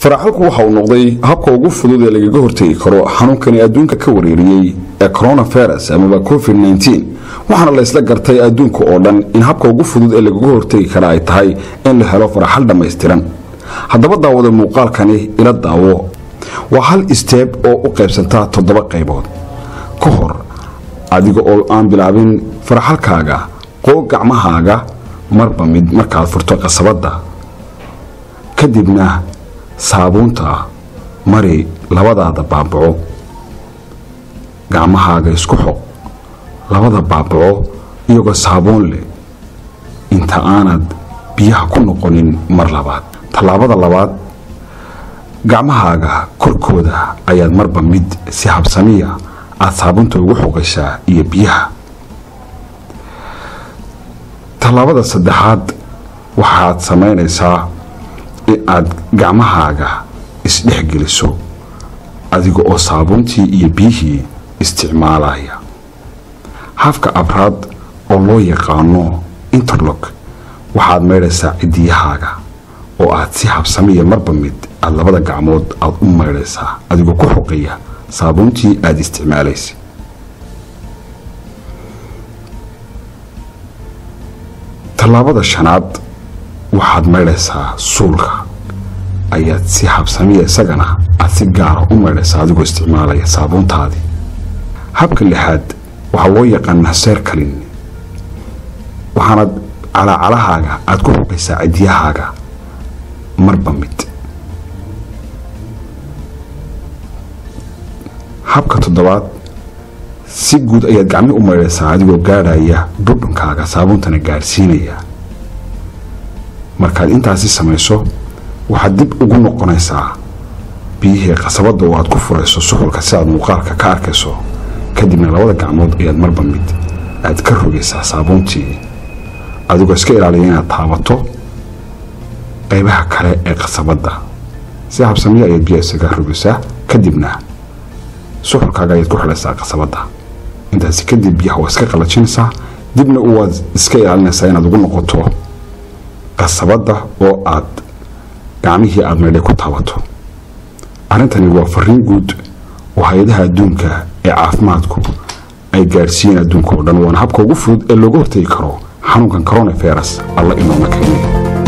faraxalku waxa uu noqday habka ugu fudud ee lagaga hortegi karo xanuunkani adduunka ka wareeriyey ee coronavirus amaba covid-19 waxaana la isla gartay adduunka oo dhan in habka ugu fudud ee lagaga hortegi kara ay tahay in la helo faraxal dhammaystiran haddaba daawada muuqaalkani ila daawo waa hal isteeb oo u qaybsantaa toddoba qaybood ka hor adiga oo aan bilaabin faraxalkaaga qoo gacmahaaga marba mid markaad furto qasabadda kadibna saabuunta mari labadaada baabaco gacmahaaga isku xoq labada baabaco iyagoo saabuun leh inta aanad biyaha ku noqonin mar labaad tallaabada labaad gacmahaaga korkooda ayaad marba mid si habsamiya aada saabuunta ugu xoqaysaa iyo biyaha tallaabada saddexaad waxaad samaynaysaa in aad gacmahaaga isdhexgeliso adiga oo saabuuntii iyo biyihii isticmaalaya hafka abraad oo loo yaqaano interlock waxaad maydhaysaa cidiyahaaga oo aad si habsamiya marba mid aada labada gacmood aada u maydhaysaa adigoo ku xoqaya saabuuntii aada isticmaalaysa tallaabada shanaad waxaad maydhaysaa suulka ayaad si habsamiya isagana aada si gaara u maydhaysaa adigoo isticmaalaya saabuuntaadii habka lixaad waxaa loo yaqaanaa seerkalin waxaanad calaacalahaaga aada ku xoqaysaa cidiyahaaga marba mid habka toddobaad si guud ayaad gacmi u maydhaysaa adigoo gaadhaya dhudhunkaaga saabuuntana gaadhsiinaya markaad intaasi samayso waxaad dib ugu noqonaysaa biyihii qasabadda oo aad ku furayso suxulka si aad muuqaalka ka arkayso kadibna labada gacmood ayaad marba mid aad ka rogaysaa saabuuntii adigoo iska ilaaliya inaad taabato qaybaha kale ee qasabadda si habsamiya ayaad biyaha isaga rogaysaa kadibna suxulkaaga ayaad ku xidhaysaa qasabadda intaasi kadib biyaha waa iska qalajinaysaa dibna waad iska ilaalinaysaa inaad ugu noqoto qasabadda oo aad gacmihii aada maydhay ku taabato arrintani waa fariin guud oo hay-adaha adduunka ee caafimaadku ay gaadhsiiyeen adduunka oo dhan waana habka ugu fudud ee looga hortegi karo xanuunkan coronavirus alla inooma keenay